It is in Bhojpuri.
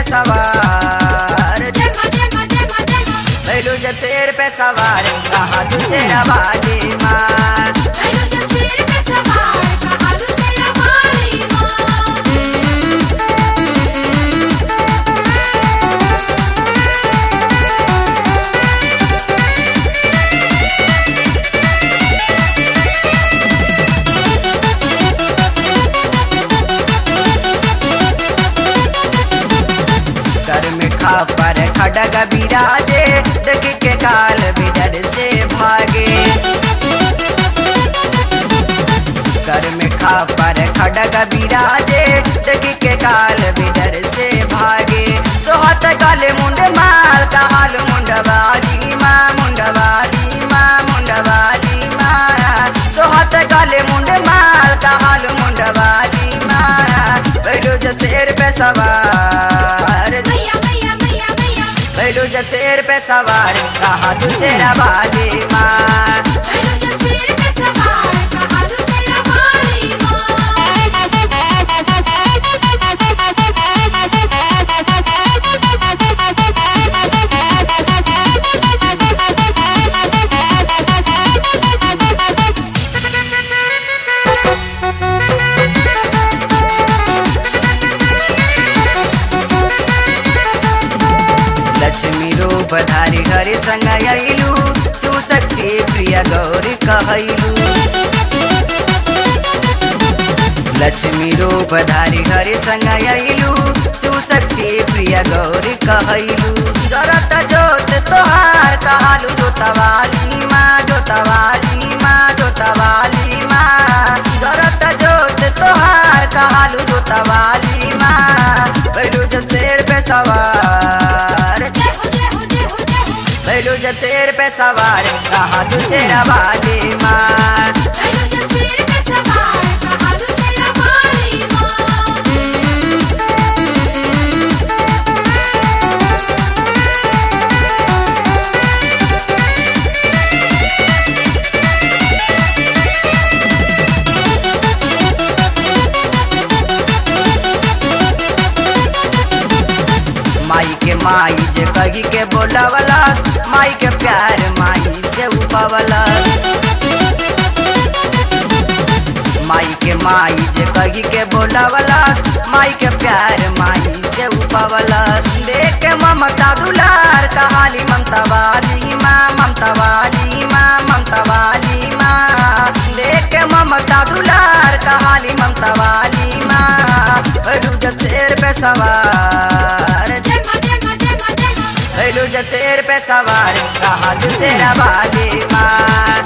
पे सवार जमा जमा जमा जमा भैलू जब शेर पे सवार कहा तू शेरा वाली माँ भैलो जब शेर पे सवार कहालू शेरा वाली माँ कर में खा पर खड़ग बिराजे देख के काल बिडर से भागे कर में खा पर खड़ग बिराजे देख के काल बिडर से भागे सोहत काले मुंड माल काल मुंडवाली माँ मुंडवाली माँ मुंडवाली माँ सोहत काले मुंड माल काल मुंडवाली माँ बैठो जब शेर पे सवार मैया मैया मैया मैया बैठो जब शेर पे सवार कहा तू शेरा वाली माँ भैलो जब शेर पे सवार कहालू शेरा वाली लक्ष्मी रूप धारी हरि संग अइलू सुशक्ति प्रिय गौरी कहलू लक्ष्मी रूप धारी हरि संग अइलू सुशक्ति प्रिय गौरी कहलू जरत जोत तोहार कहलू जोतवाली माँ जोतवाली माँ जोतवाली माँ जरत जोत तोहार कहलू जोतवाली माँ बैठू जब शेर पे सवार जय हो जय हो जय हो जय हो बैलू जब शेर पे सवार कहा तू शेरा वाली माँ भैलो जब शेर पे सवार कहालू शेरा वाली माँ माई के माई जे कही के बोलावलस माई के प्यार माई से उपवलस माई के माई जे कही के बोलावलस माई के प्यार माई से उपवलस देख के ममता दुलार कहाली ममता वाली माँ ममता वाली माँ ममता वाली माँ देख के ममता दुलार कहाली ममता वाली माँ बैठू जब शेर पे सवार जमा जमा जमा जमा भैलू जब शेर पे सवार कहा तू शेरा वाली माँ